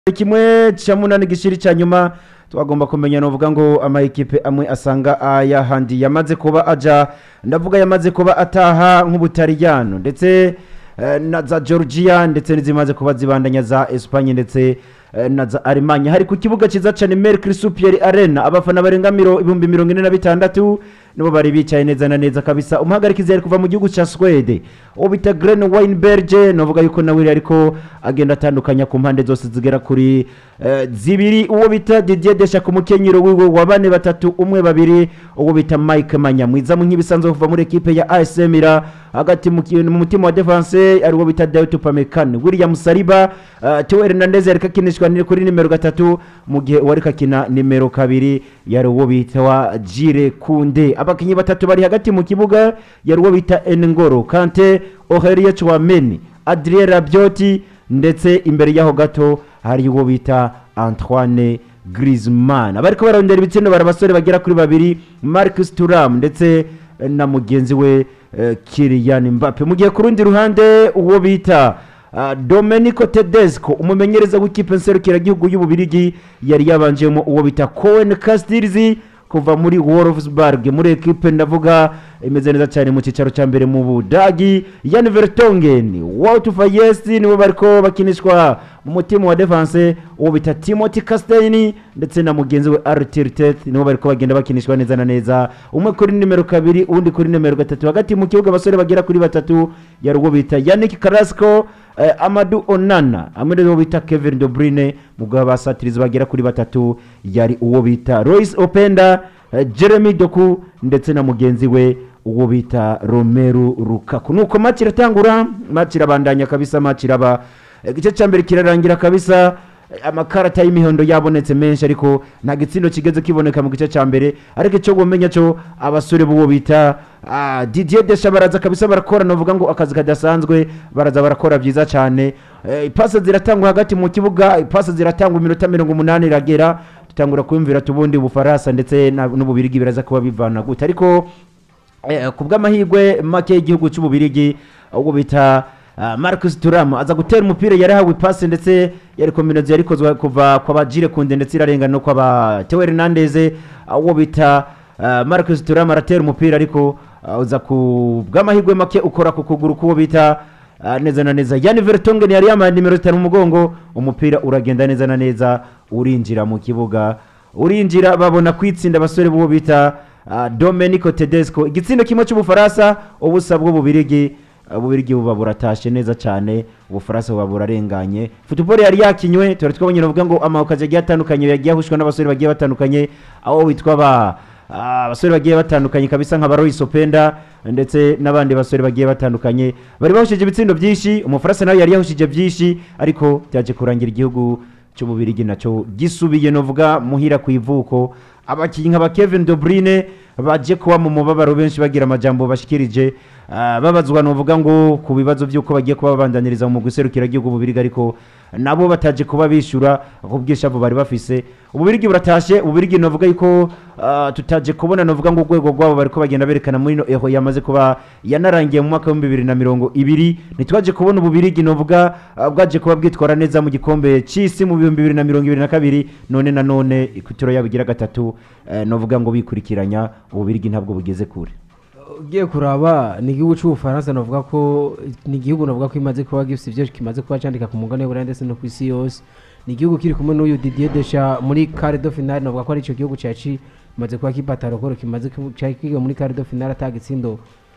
kimwe cya munani gishiri cya nyuma twagomba kumenya novuga ngo ama ekipe amwe asanga ayahandi yamaze kuba aja ndavuga yamaze kuba ataha nk'ubutaliyano ndetse eh, na za georgia ndetse n'izimaze kuba zibandanya za espanye ndetse eh, na za alemanye hari ku kibuga cyiza cyane mercury super arena abafana barenga miro ibihumbi mirongo ine na bitandatu nibo bari bicaye neza na neza kabisa umuhagarikizi yari kuva mu gihugu cya swede uwo bita grene weinberge novuga yuko nawe ariko agenda atandukanya ku mpande zose zigera kuri eh, zibiri uwo bita didier desha ku mukenyero wiwe wa bane batatu umwe babiri uwo bita mike manyamwiza mu nk'ibisanzwe kuva muri ekipe ya asm ira hagati mu ki- mu mutima wa defense ari uwo bita david upamecano william saliba uh, teo hernandez yariko akinishwa ni- kuri nimero gatatu mu gihe uwariko akina nimero kabiri yari uwo bita wa jire kunde abakinnyi batatu bari hagati mu kibuga yari uwo bita engoro kante oherie chouameni adrien rabioti ndetse imbere yaho gato hari uwo bita antoine Griezmann abariko barondera ibitsindo bari abasore bagera kuri babiri Marcus Thuram ndetse eh, na mugenzi we eh, Kylian Mbappe mu gihe ku rundi ruhande uwo bita ah, Domenico Tedesco umumenyereza w'ikipe nserukiragihugu y'Ububirigi yari yabanjemo uwo bita Cohen Castilzi kuva muri Wolfsburg muri ekipe ndavuga imeze neza cyane mu cyicaro cya mbere mu Budagi Jan Vertonghen Wout Faes nibo bariko bakinishwa mu mutima wa defense uwo bita Timothy Castaigny ndetse na mugenzi we Arthur Tet nibo bariko bagenda bakinishwa neza na neza umwe kuri nimero kabiri uwundi kuri nimero gatatu hagati mu kibuga abasore bagera kuri batatu yari uwo bita Yannick Carrasco eh, Amadou Onana hamwe n'uwo bita Kevin De Bruyne mu gihe abasatirizi bagera kuri batatu yari uwo bita Royce Openda eh, Jeremy Doku ndetse na mugenzi we uwo bita Romelu Lukaku nuko match iratangura match irabandanya kabisa match iraba igice cya mbere kirarangira kabisa eh, amakarata y'imihondo yabonetse menshi ariko nta gitsindo kigeze kiboneka mu gice cya mbere ariko icyo gumenya cyo abasore b'uwo bita ah, Didier Deschamps baraza kabisa barakora novuga ngo akazi kadasanzwe baraza barakora byiza cyane Eh, ipasi ziratangwa hagati mu kibuga ipasi ziratangwa iminota mirongo umunani iragera dutangura kwiyumvira tubundi ubufaransa ndetse na- n'ububirigi biraza kuba bivana gute ariko Eh, ku bw'amahirwe make y'igihugu cy'ububirigi ubwo bita ah, Marcus Thuram aza gutera umupira yari ahawe ipasi ndetse yari kombinazo yari ikozwe kuva kwa bajire kunde ndetse irarengana no kwa ba Theo Hernandez ah, uwo bita ah, Marcus Thuram aratera umupira ariko ah, uza ku bw'amahirwe make ukora ku kuguru k'uwo bita ah, neza na neza Jan Vertonghen yari yambaye nimero zitanu mu mugongo umupira uragenda neza na neza urinjira mu kibuga urinjira babona kwitsinda abasore b'uwo bita ah, Domenico Tedesco igitsindo kimwe cy'ubufaransa ubusa bw'ububirigi ah, ububirigi buba buratashe neza cyane ubufaransa buba burarenganye football yari yakinywe tuba twabonye navuga ngo amawukazi agiye atandukanye yagiye ahushwa n'abasore bagiye batandukanye aho witwa ba ah, abasore bagiye batandukanye kabisa nka Barois Openda ndetse n'abandi basore bagiye batandukanye bari bahushije ibitsindo byinshi umufaransa nawe yari yahushije byinshi ariko byaje kurangira igihugu cy'ububirigi nacyo gisubiye novuga muhira ku ivuko abakinnyi nka ba Kevin De Bruyne baje kuba mu mubabaro benshi bagira amajambo bashikirije ah, babazwa novuga ngo ku bibazo by'uko bagiye kuba babandaniriza mu guserukira igihugu ububirigi ariko nabo bataje kuba bishyura ku bw'ishavu bari bafise ububirigi buratashe ububirigi novuga yuko ah, tutaje kubona novuga ngo urwego rwabo bariko bagenda berekana muri no eho yamaze kuba yanarangiye mu mwaka w'ibihumbi bibiri na mirongo ibiri ntitwaje kubona ububirigi novuga ah, bwaje kuba bwitwara neza mu gikombe cy'isi mu bihumbi bibiri na mirongo ibiri na kabiri none na none ikutiro yabo igira gatatu eh, novuga ngo bikurikiranya ububirigi ntabwo bugeze kure ugiye kuraba ni igihugu cy'ubufaransa navuga ko ni igihugu navuga ko imaze kuba gifite ibyo kimaze kuba cyandika ku mugabane w'uburayi ndetse no ku isi yose ni igihugu kiri kumwe n'uyu Didier Deschamps muri quart de finale navuga ko ari icyo gihugu cyaci kimaze kuba kipatara rukoro kimaze ku- cyari kiga muri quart de finale atagitsindo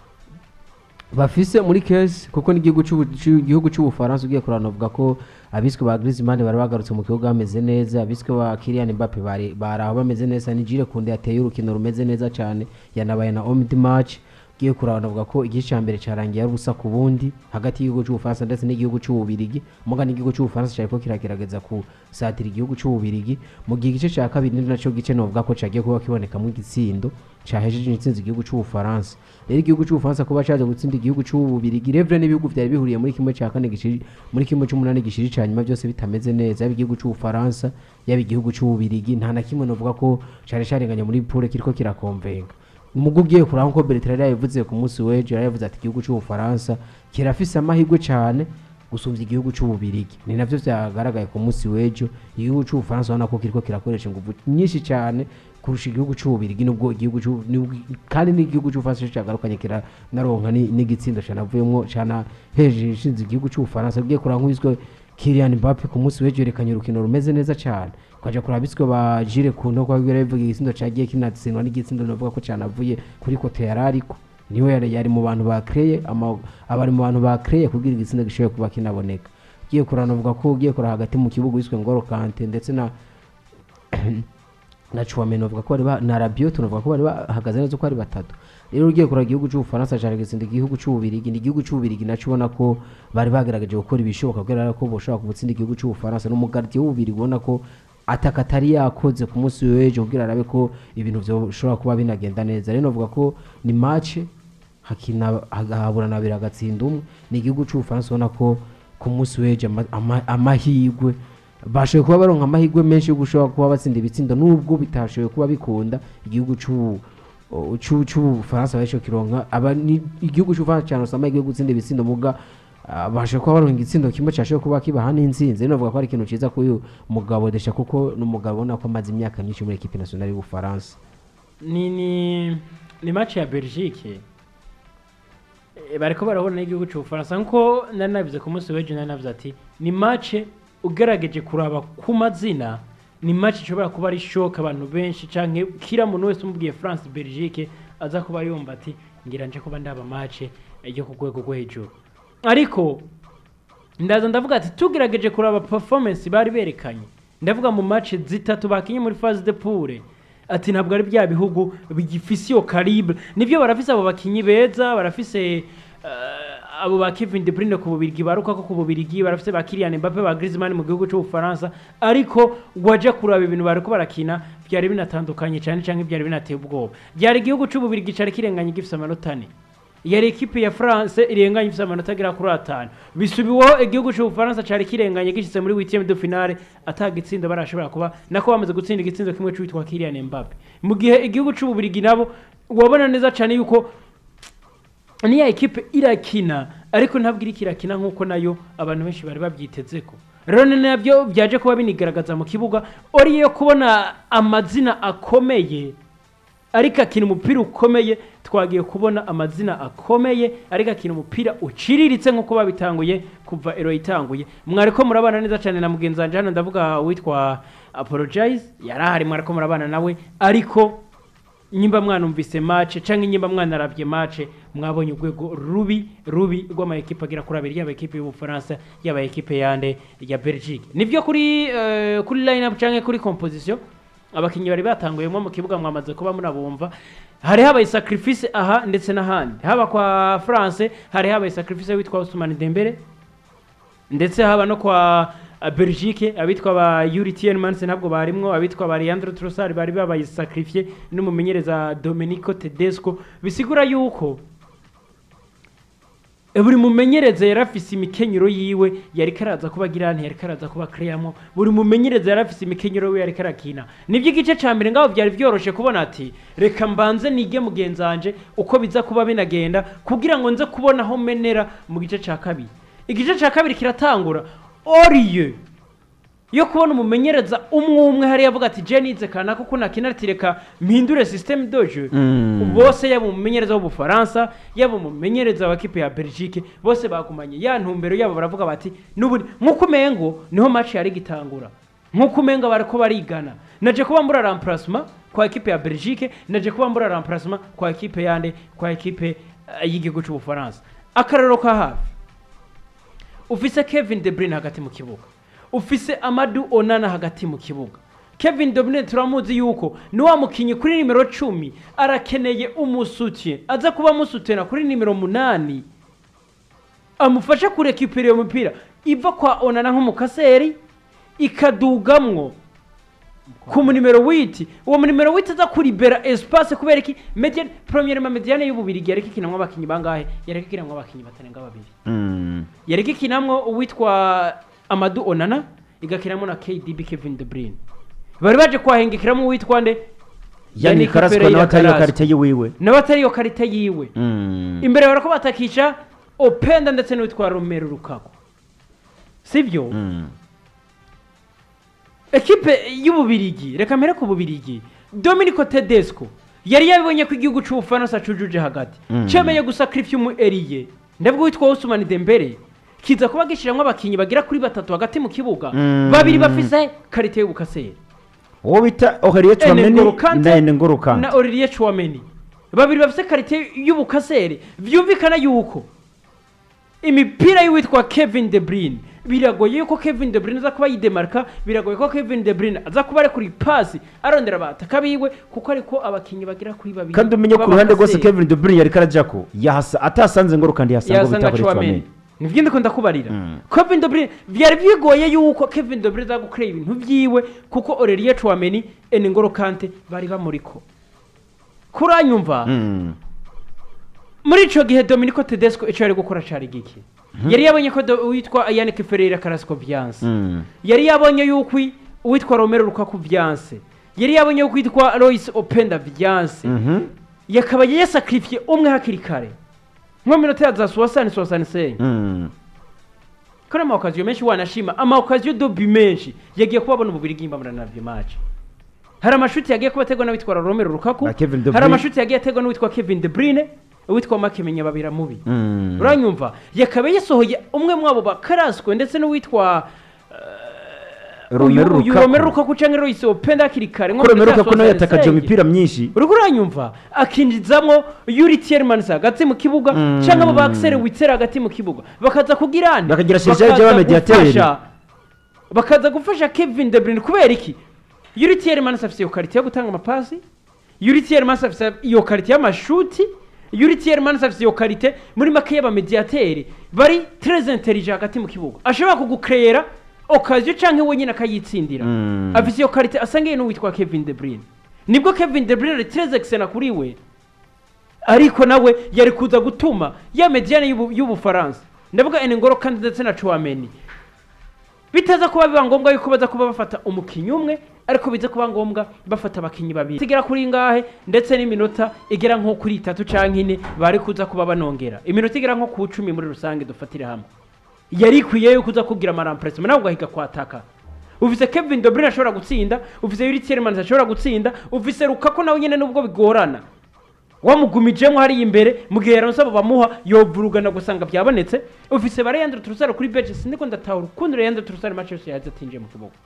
bafise muri kesi kuko n'igihugu cy'ubu- cy'igihugu cy'ubufaransa ugiye kurana bavuga ko abiswe ba Griezmann bari bagarutse mu kibuga bameze neza abiswe ba Kylian Mbappe bari bari aho bameze neza ni Jules Kounde yateye urukino rumeze neza cyane yanabaye na homme du match ugiye kuraba bavuga ko igice cya mbere cyarangiye ari ubusa ku bundi hagati y'igihugu cy'ubufaransa ndetse n'igihugu cy'ububirigi muga n'igihugu cy'ubufaransa cyariko kiragerageza kusatira igihugu cy'ububirigi mu gihe igice cya kabiri ni nacyo gice novuga ko cyagiye kuba kibonekamo igitsindo cyahejeje intsinzi igihugu cy'ubufaransa rero igihugu cy'ubufaransa kuba cyaje gutsinda igihugu cy'ububirigi revre n'ibihugu byari bihuriye muri kimwe cya kane gishiri muri kimwe cy'umunani gishiri cya nyuma byose bitameze neza yaba igihugu cy'ubufaransa yaba igihugu cy'ububirigi nta na kimwe novuga ko cyari cyarenganye muri pure kiriko kirakomvenga mugo ugiye kuraba nko Bertrand yabivuze ku munsi w'ejo yari yavuze ati igihugu cy'ubufaransa kirafise amahirwe cyane gusumvya igihugu c'ububirigi ni navyo vyagaragaye ku munsi w'ejo igihugu c'ubufaransa ubona ko kiriko kirakoresha inguvu nyinshi cyane kurusha igihugu c'ububirigi nubwo igihugu c'u- nubwo- kandi n'igihugu c'ubufaransa cyagarukanye kiranaronka ni- n'igitsindo canavuyemwo cana hejuru ishinze igihugu c'ubufaransa ugiye kuraba nk'uwiswe Kylian Mbappe ku munsi w'ejo yerekanye urukino rumeze neza cyane ukaja kuraba iswe ba Jules Kounde ko bivuga igitsindo cagiye kinatsindwa n'igitsindo navuga ko canavuye kuri kote yarariko niwe yari, yari mu bantu bakreye ama- abari mu bantu bakreye kugira igitsindo gishobore kuba kinaboneka ugiye kuraba navuga ko ugiye kuraba hagati mu kibuga wiswe Ngolo Kante ndetse na na Chouameni bavuga ko bari ba na Rabiot tunavuga ko bari bahagaze neza uko ari batatu rero ugiye kuraba igihugu cy'ubufaransa cyane gitsinda igihugu cy'ububirigi ni igihugu cy'ububirigi naco ubona ko bari bagerageje gukora ibishoboka kugira ko boshobora kubutsinda igihugu cy'ubufaransa n'umugardiye w'ububirigi ubona ko ataka atari yakoze ku munsi w'ejo kugira arabe ko ibintu bishobora kuba binagenda neza rero navuga ko ni match hakina hagahaburana abiri agatsinda umwe ni igihugu cy'ubufaransa ubona ko ku munsi w'ejo ama- ama- amahirwe bashoboye kuba baronka amahirwe menshi yo gushobora kuba batsinda ibitsindo nubwo bitashoboye kuba bikunda igihugu cy'u- o- cy'u- cy'ubufaransa bashoboye kironka aba ni igihugu cy'ubufaransa cyane usanga amahirwe yo gutsinda ibitsindo muga ah, bashoboye kuba baronka igitsindo kimwe cyashoboye kuba kibaha n'intsinzi rero navuga ko ari ikintu cyiza kuri uyu mugabo desha kuko ni umugabo ubona ko amaze imyaka myinshi muri ekipi nationale y'ubufaransa ni ni ni match ya Belgique Eh, bariko barabona n'igihugu cy'ubufaransa nkuko nari nabivuze ku munsi w'ejo nari navuze ati ni match ugerageje kuraba ku mazina ni match ishobora kuba ari shock abantu benshi canke kira muntu wese umubwiye France Belgique aza kuba yumva ati ngira nje kuba ndaba match eh, yo ku rwego rwo hejuru ariko ndaza ndavuga ati tugerageje kuraba performance bari berekanye ndavuga mu match zitatu bakinye muri phase de poule ati ntabwo ari bya bihugu bigifise iyo calibre nivyo barafise abo bakinyi beza barafise eh, abo ba Kevin De Bruyne ku bubirigi baruka ko ku bubirigi barafise ba Kylian Mbappe ba Griezmann mu gihugu cy'ubufaransa ariko waje kuraba ibintu bariko barakina byari binatandukanye cyane cyangwa byari binateye ubwoba byari igihugu cy'ububirigi cari kirenganye gifise amanota ane yari ekipe ya France irenganye ifite amanota agera kuri atanu bisubiweho igihugu cy'ubufaransa cyari kirenganye gishyitse muri huitième de finale ataga itsinda barashobora kuba nako bamaze gutsinda igitsindo kimwe cy'uwitwa Kylian Mbappe mu gihe igihugu cy'ububirigi nabo wabona neza cyane yuko niya ekipe irakina ariko ntabwo iriko irakina nk'uko nayo abantu benshi bari babyiteze ko rero ni nabyo byaje kuba binigaragaza mu kibuga ori yo kubona amazina akomeye ariko akina umupira ukomeye twagiye kubona amazina akomeye ariko akina umupira uciriritse nk'uko babitanguye kuva ero itanguye mwariko murabana neza cyane na mugenzi wanje hano ndavuga witwa apologize yari ahari mwariko murabana nawe ariko nyimba mwanumvise match canke nyimba mwanarabye match mwabonye urwego rubi rubi rw'ama ekipe agira kuri abiri yaba ekipe y'ubufaransa yaba ekipe yande ya Belgique nivyo kuri eh, kuri line up canke kuri composition abakinnyi bari batanguyemo mu kibuga mwamaze kuba munabumva hari habaye sacrifice aha ndetse n'ahandi haba kwa France hari habaye sacrifice witwa Ousmane Dembele ndetse haba no kwa uh, Belgique abitwa ba Yuri Tielemans ntabwo barimwo abitwa ba Leandro Trossard bari babaye sacrifié n'umumenyereza Domenico Tedesco bisigura yuko E, buri mumenyereza yari afise imikenyero yiwe yari karaza kuba girante yari karaza kuba kreyamo buri mumenyereza yari afise imikenyero yiwe yari karakina nibyo igice ca mbere ngaho byari byoroshe kubona ati reka mbanze nige mugenzi wanje uko biza kuba binagenda kugira ngo nze kubona aho menera mu gice ca kabiri igice ca kabiri kiratangura oriye yo kubona umumenyereza umwe umwe hariya avuga ati je nize kana kuko nakina ati reka mpindure systeme de jeu Mm. bose yaba umumenyereza w'ubufaransa yaba umumenyereza wa kipe ya belgique bose bagumanye ya ntumbero yabo baravuga bati n'ubundi nk'uko umengo niho match yari gitangura nk'uko umengo bariko barigana naje kuba mbura remplacement kwa ekipe ya belgique naje kuba mbura remplacement kwa ekipe yande kwa ekipe eh, y'igihugu cy'ubufaransa akarero ka hafi ufise Kevin De Bruyne hagati mu kibuga ufise Amadou Onana hagati mu kibuga Kevin De Bruyne turamuzi yuko ni wa mukinyi kuri nimero cumi arakeneye umusutye aza kuba amusutena kuri nimero munani amufasha kurekipera iyo mupira iva kwa Onana nk'umukaseri ikadugamwo ku munimero witi uwo munimero witi aza kuribera espace kubera iki mediane premièrement mediane y'ububirigi yariko ikinamwo abakinyi bangahe yariko ikinamwo abakinyi batarenga babiri Mm. yariko ikinamwo uwitwa Amadou Onana igakinamwo na KDB Kevin De Bruyne bari baje kwahengekiramo uwitwa nde yani Yannick karaswa Pereira nawe atari yo Carrasco. karite yiwiwe nawe atari iyo karita yiwe Mm. imbere barako batakisha openda ndetse n'uwitwa Romelu Lukaku sibyo Mm. ekipe y'ububirigi reka mpere ku bubirigi dominico tedesco yari yabibonye ko igihugu cy'ubufaransa cujuje hagati Mm. cemeye gusakirifiya umu eriye ndabwo witwa usumani dembere kiza kuba gishiramwo abakinyi bagera kuri batatu hagati mu kibuga Mm. babiri bafise karite y'ubukaseri uwo bita oheriye Ene N'Golo turameni Kante na ene ngoro kante na Olivier Chouameni babiri bafite karite y'ubukaseri byumvikana yuko imipira y'uwitwa Kevin De Bruyne biragoye yuko Kevin De Bruyne aza kuba yidemarka biragoye ko Kevin De Bruyne aza kuba ari kuri pasi arondera abataka biwe kuko ariko abakinnyi bagera kuri babiri kandi umenye ku ruhande rwose b'abakaseri. Kevin De Bruyne yariko arajako yahasa atasanze ngoro kandi yasanga yasanga bita kuri Chouameni Chouameni nibyo ndiko ndakubarira Mm. Kevin De Bruyne byari bigoye yuko Kevin De Bruyne aza gukorera ibintu byiwe kuko Aurelien Chouameni N'Golo Kante bari bamuriko kuranyumva Mm. muri ico gihe Dominico Tedesco ico yari gukora cari giki yari yabonye ko do- uwitwa Yannick Ferreira Carrasco Viance Mm. yari yabonye yuko uwitwa Romero Lukaku Viance yari yabonye yuko uwitwa Lois Openda Viance Mhm. yakaba yasakrifiye umwe hakiri kare nko minota ya za soixante soixante cinq Mm. kuri amawukaziyo menshi wanashima amawukaziyo dobi menshi yagiye kubabona umubiri bw'imbamura navyo match hari amashuti yagiye kuba ategwa n'uwitwa Romero Lukaku Na Kevin De hari Bruyne. amashuti yagiye ategwa n'uwitwa Kevin De Bruyne uwitwa Makemenya babira mubi Mm. uranyumva yakaba yasohoye umwe mwabo bakaraswe ndetse n'uwitwa Romelu uyu Lukaku. Romelu Lukaku canke Lois Openda hakiri kare nko ko mu Romelu minota Lukaku nawe yatakaje 65. imipira myinshi uriko uranyumva akinjizamwo Yuri Tielemans hagati mu kibuga Mm. canke abo ba Axel Witsel hagati mu kibuga bakaza kugira ande Bakagira Serge Bakaza y'abamediateri. gufasha- bakaza gufasha Kevin De Bruyne kubera iki Yuri Tielemans afise iyo karite yo gutanga amapasi Yuri Tielemans afise iyo karite y'amashuti Yuri Tielemans afise iyo karite muri make y'abamediateri bari très intelligent hagati mu kibuga ashobora kugukrera occasion canke wenyine akayitsindira Mm. afise iyo karite asangiye n'uwitwa Kevin De Bruyne nibwo Kevin De Bruyne ari très excellent kuri we ariko nawe yari kuza gutuma ya mediane y'ubu- y'ubufaransa ndavuga N'Golo kandi ndetse na Chouameni bitaza kuba biba ngombwa yuko baza kuba bafata umukinnyi umwe ariko biza kuba ngombwa bafata abakinnyi babiri igera kuri ngahe ndetse n'iminota igera nko kuri itatu canke ine bari kuza kuba banongera iminota igera nko ku cumi muri rusange dufatire hamwe yari ikwiye yuko uza kugira amarampresema nawe ugahiga kwataka ufise Kevin De Bruyne ashobora gutsinda ufise Yuri Tielemans ashobora gutsinda ufise Lukaku nawe nyene nubwo bigorana wamugumijemo hariya imbere mu gihe yaronse abo bamuha yovurugana gusanga byabonetse ufise ba Leandro Trossard kuri bench sindiko ndatahura ukuntu Leandro Trossard match yose yaje atinjiye mu kibuga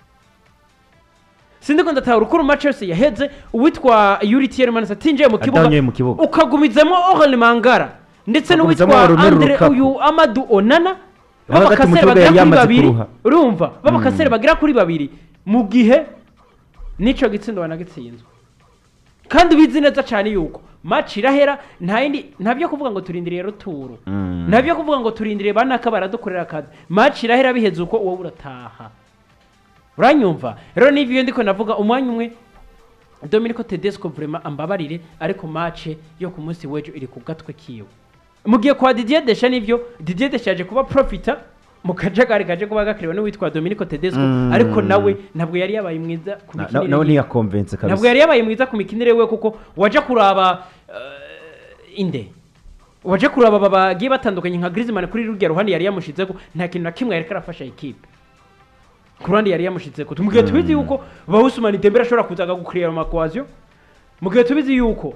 sindiko ndatahura ukuntu match yose yaheze uwitwa Yuri Tielemans atinjiye mu kibuga Atanyoye mu kibuga. ukagumizamo Orel Mangara ndetse Ukagumizamo n'uwitwa Romelu Andre Lukaku. uyu Amadou Onana Hagati mu b'abakasere kibuga bagera yari kuri yamaze babiri kuruha. urumva b'abakasere bagera kuri babiri mu gihe n'ico gitsindo wanagitsinzwe kandi ubizi neza cyane yuko match irahera nta yindi nta byo kuvuga ngo turindiriye ruturu Mm. nta byo kuvuga ngo turindiriye banaka baradukorera akazi match irahera biheze uko wowe urataha uranyumva rero n'ibyo ndiko navuga umwanya umwe Dominico Tedesco vraiment ambabarire ariko match yo ku munsi w'ejo iri ku gatwe kiwe mu gihe kwa Didier Deschamps nivyo Didier Deschamps yaje kuba profita mu kajagari kaje kuba gakiriwe n'uwitwa Dominico Tedesco Mm. ariko nawe ntabwo yari yabaye mwiza ku Na- na- mikinire nawe yiwe. ntiyakonvense ntabwo kabisa yari yabaye mwiza ku mikinire we kuko waje kuraba eh, inde waje kuraba aba bagiye batandukanye nka Griezmann kuri rurya ruhande yari yamushizeko nta kintu na kimwe yari karafasha ikipe ku ruhande yari yamushizeko mu gihe tubizi yuko ba Ousmane Dembele ashobora kuza gukrira amakwazyo mu gihe tubizi yuko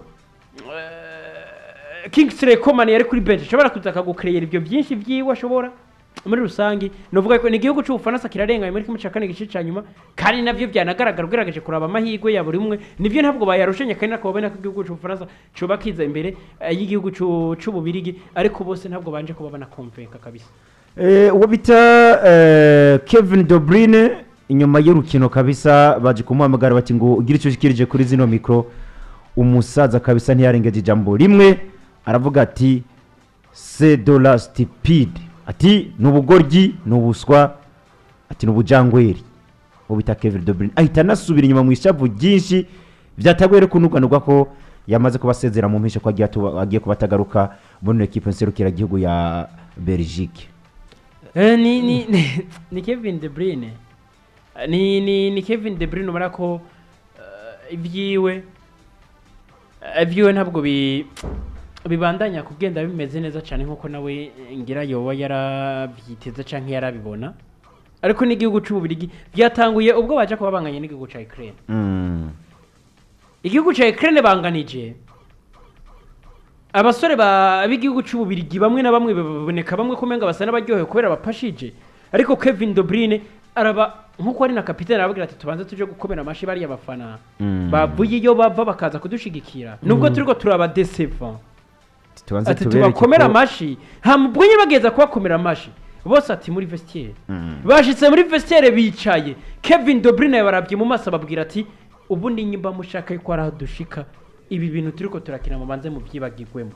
eh, Kingsley Coman yari kuri bench ashobora kuza akagukrira ibyo byinshi byiwe ashobora muri rusange novuga ko ni igihugu cy'ubufaransa kirarenganye muri kimwe cya kane gice cya nyuma kandi navyo byanagaragara ugerageje kuraba amahirwe ya buri umwe nivyo ntabwo bayarushanye kandi nako babona ko igihugu cy'ubufaransa coba kiza imbere eh, y'igihugu c'u- c'ububirigi ariko bose ntabwo banje kuba banakonvenka kabisa Eh, uwo bita eh, Kevin De Bruyne inyuma y'urukino kabisa baje kumuhamagara bati ngo ugire icyo ushikirije kuri zino mikro umusaza kabisa ntiyarengeje ijambo rimwe aravuga ati c'est de la stupide ati ni ubugoryi ni ubuswa ati ni ubujangweri uwo bita Kevin De Bruyne ahita anasubira inyuma mu ishavu ryinshi byatagoye rero kunuganurwa ko yamaze kubasezera mu mpisho ko agiye atuba- agiye kuba atagaruka muri ino ekipe nserukiragihugu ya Belgique Eh, ni ni ni, ni Kevin De Bruyne Eh, ni ni ni Kevin De Bruyne ubona ko eh, ibyiwe eh, ibyiwe ntabwo bi bibandanya kugenda bimeze neza cyane nk'uko nawe eh, ngira yoba yarabyiteze cyangwa yarabibona ariko n'igihugu cy'ububirigi byatanguye ubwo baje kuba banganye n'igihugu cya Ukraine Mm. igihugu cya Ukraine banganije abasore ba- b'igihugu cy'ububirigi bamwe na bamwe baboneka bamwe kumenga basa n'abaryohewe kubera bapashije ariko Kevin De Bruyne araba nkuko ari na kapitene arababwira ati tubanze tuje gukomera amashi bariya bafana Mm. bavuye iyo bava bakaza kudushigikira nubwo turiko turaba decevant tubanze ati tubereke tubakomera ko- amashi nta mubwo nyine bageza kubakomera amashi bose ati muri vestiaire Mm. bashitse muri vestiaire bicaye Kevin De Bruyne barabye mu maso ababwira ati ubu ni nyimba mushaka yuko ari aho dushika ibi bintu turiko turakina mubanze mu byibagirwemo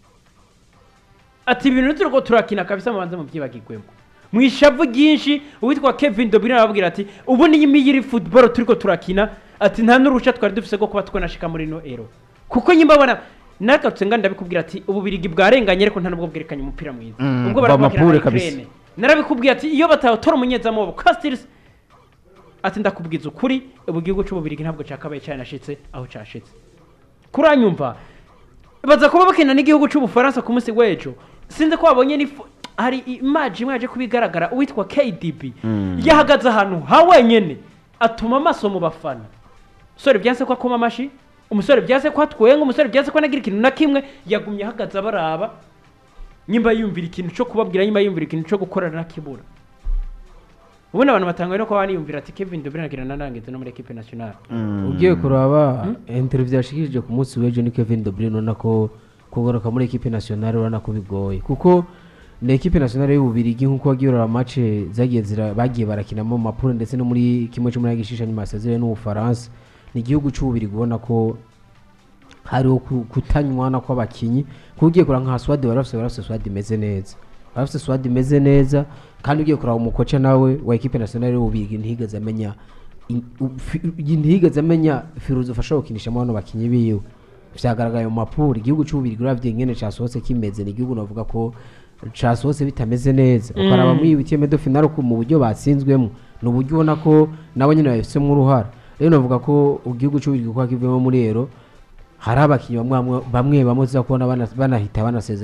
ati ibintu turiko turakina kabisa mubanze mu byibagirwemo mu ishavu ryinshi uwitwa Kevin De Bruyne arababwira ati ubu ni nyimba y'iri football turiko turakina ati nta n'uruhushya twari dufise rwo kuba twanashika muri no ero kuko nyimba bona nagarutse nga ndabikubwira ati ububirigi bwarenganye ariko nta nubwo bwerekanye umupira mwiza Mm, ubwo va barakina mapure na kabisa. Ukraine narabikubwiye ati iyo batawutora umunyezamu wabo Castils ati ndakubwiza ukuri ubu gihugu cy'ububirigi ntabwo cyakabaye cyanashitse aho cyashitse kuranyumva baza kuba bakina n'igihugu cy'ubufaransa ku munsi w'ejo sinzi ko babonye ni hari imaji imwe yaje kubigaragara uwitwa KDB Mm. yahagaze ahantu ha wenyene atuma amaso mu bafana umusore byanse ko akoma amashi umusore byanse ko atwenga umusore byanse ko anagira ikintu na kimwe yagumye ahagaze abaraba nyimba yumvira ikintu cyo kubabwira nyimba yumvira ikintu cyo gukora nakibura ubundi abantu batangaye no kuba baniyumvira ati Kevin De Bruyne agira nanangeze no muri equipe nationale Mm. ugiye kuraba interview yashikirije ku munsi w'ejo ni Kevin De Bruyne urabona ko kugaruka muri equipe nationale urabona ko bigoye kuko ni equipe nationale y'ububirigi nk'uko wagiye urara match zagiye zira bagiye barakinamo mu mapuro ndetse no muri kimwe cy'umunani gishisha nyuma yasezereye n'ubufaransa ni igihugu cy'ububirigi ubona ko hariho ku- kutanywana kw'abakinyi kuko ugiye kureba nka swadi bari bafite bari bafite swadi imeze neza bari bafite swadi imeze neza kandi ugiye kureba umukoca nawe wa ekipe nationale y'ububirigi ntihigeze amenya in- u- fi- ntihigeze amenya firuzi ufasha gukinishamo bano bakinyi biwe vyagaragaye mu mapuro igihugu cy'ububirigi uravye ingene casohotse kimeze ni igihugu navuga ko casohotse bitameze neza ukaraba muri ibitiyeme do finale ko mu buryo batsinzwemo ni uburyo ubona ko nabo nyine babifitemo uruhara rero navuga ko igihugu cy'ububirigi kuko kivuyemo muri ero hari abakinnyi bamwe bamwe bamwe bamwe uza kubona bana- banahita banasezera